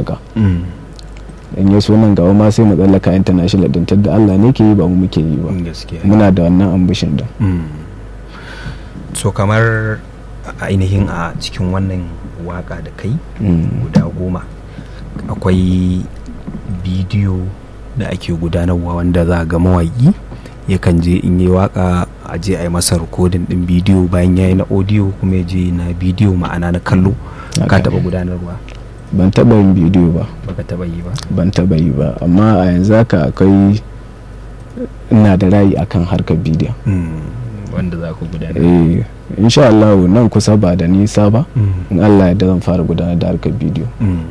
waka in ya so nan gaba ma sai mu tsallaka international din da Allah ne ke yi ba mu muke yi ba muna da wannan ambishin da so kamar ainihin a cikin wannan waka da kai guda goma akwai bidiyo da ake gudanarwa wanda za ga mawaƙi yakan je in yi waka a je a yi masa rikodin din bidiyo bayan ya yi na audio kuma ya je na bidiyo ma'ana na kallo ka taɓa gudanarwa ban taba yin bidiyo ba baka taba yi ba ban taba yi ba amma a yanzu haka akwai ina da rayi akan harkar bidiyo wanda za ku gudanar eh insha Allah nan kusa ba da nisa ba in Allah ya zan fara gudanar da harkar bidiyo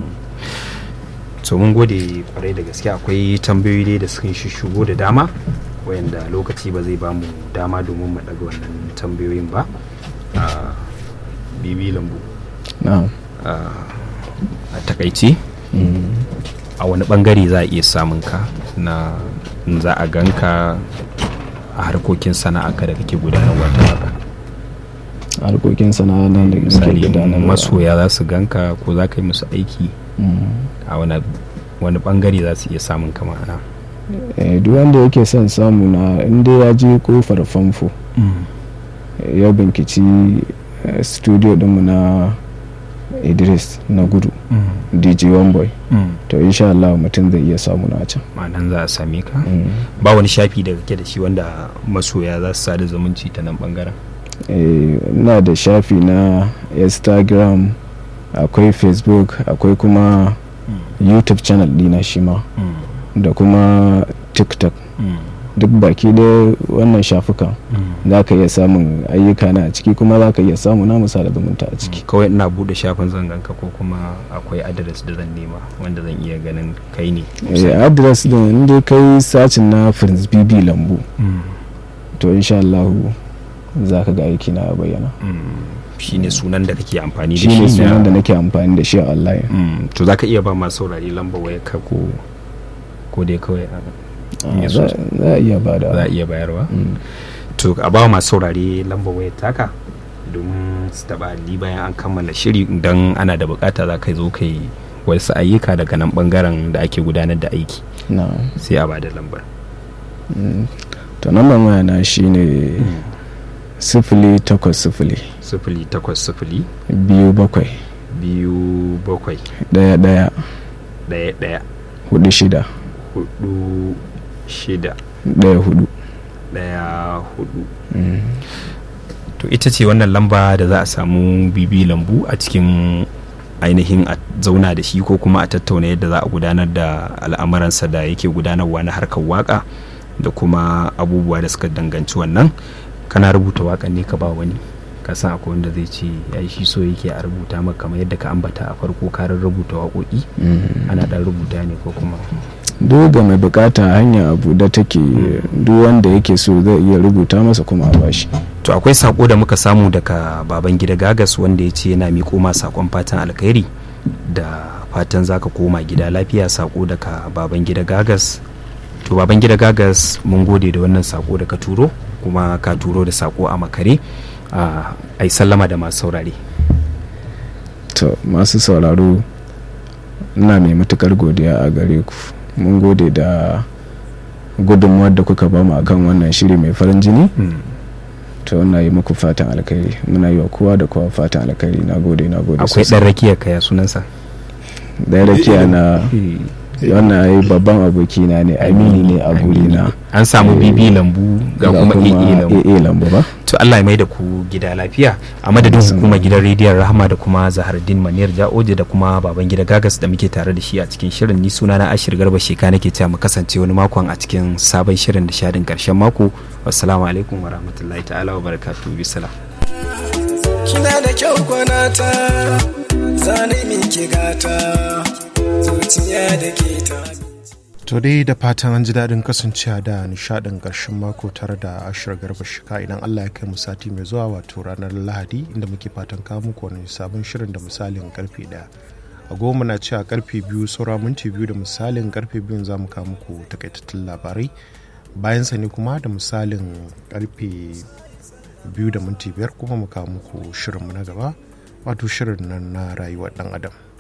so mun gode kwarai da gaske akwai tambayoyi dai da suka shigo da dama wayanda lokaci ba zai bamu dama domin mu daga wannan tambayoyin ba a bibi lambu na'am a takaice a wani bangare za a iya samun ka na za a ganka a harkokin sana'arka da kake gudanarwa ta haka harkokin sana'a nan da misali masoya za su ganka ko za ka yi musu aiki a wani bangare za su iya samun ka ma'ana duk wanda yake son samu na inda ya je kofar famfo ya binkici studio dinmu na idris na gudu dj boy to insha Allah mutum zai iya samu na can ma'anan za a same ka ba wani shafi da kake da shi wanda masoya za su sada zumunci ta nan bangaren ina da shafi na instagram akwai facebook akwai kuma youtube channel dina shi ma da kuma tiktok duk baki da wannan shafukan za ka iya samun ayyuka na a ciki kuma za ka iya samu na musa da zumunta a ciki kawai ina bude shafin zanganka ko kuma akwai adres da zan nema wanda zan iya ganin kai ne adres din inda kai sacin na prince bb lambu to insha Allah za ka ga aiki na bayyana shine sunan da kake amfani da shi ne sunan da nake amfani da shi a online to za ka iya ba masu saurari lamba waya ka ko ko dai kawai za a iya ba da za a iya bayarwa to a ba masu saurari lamba waya taka domin su taba ni bayan an kammala shiri idan ana da bukata za ka zo ka yi wasu ayyuka daga nan bangaren da ake gudanar da aiki sai a ba da lambar to namban waya na shine sifili takwas sifili sifili takwas sifili biyu bakwai biyu bakwai daya daya daya daya hudu shida hudu shida daya hudu daya hudu to ita ce wannan lamba da za a samu bibi lambu a cikin ainihin a zauna da shi ko kuma a tattauna yadda za a gudanar da al'amuransa da yake gudanarwa na harkar waka da kuma abubuwa da suka danganci wannan kana rubuta waƙan ne ka ba wani ka san akwai wanda zai ce ya shi so yake a rubuta maka kamar yadda ka ambata a farko karin rubuta waƙoƙi ana ɗan rubuta ne ko kuma duk ga mai bukata hanya abu da take duk wanda yake so zai iya rubuta masa kuma a bashi to akwai sako da muka samu daga baban gida gagas wanda ya ce yana miƙo ma sakon fatan alkhairi da fatan zaka koma gida lafiya sako daga baban gida gagas to baban gida gagas mun gode da wannan sako da ka turo kuma ka turo da sako a makare a yi sallama da masu saurare to masu sauraro ina mai matukar godiya a gare ku mun gode da gudunmuwar da kuka bamu akan wannan shiri mai farin jini to na yi muku fatan alkhairi muna yi wa kowa da kowa fatan alkhairi na gode na gode akwai ɗan rakiya kaya sunansa ɗan rakiya na wannan ai babban abokina ne amini ne a gurina an samu bibi lambu ga kuma ee lambu ba to Allah ya mai da ku gida lafiya a madadin hukumar gidan rediyon rahama da kuma zahardin maniyar ja'oje da kuma baban gida gagas da muke tare da shi a cikin shirin ni suna na ashir garba sheka nake cewa mu kasance wani makon a cikin sabon shirin da shadin karshen mako wassalamu alaikum wa rahmatullahi ta'ala wa barakatuhu bisalam kina da kyau kwanata zane miki gata zuciya da ke ta to dai da fatan an ji daɗin kasancewa da nishaɗin ƙarshen mako tare da ashir garba shika idan allah ya kai mu sati mai zuwa wato ranar lahadi inda muke fatan kawo muku wani sabon shirin da misalin karfe ɗaya a goma na cewa karfe biyu saura minti biyu da misalin karfe biyun za mu kawo muku takaitattun labarai bayan sa ne kuma da misalin karfe biyu da minti biyar kuma mu kawo muku shirinmu na gaba wato shirin nan na rayuwar ɗan adam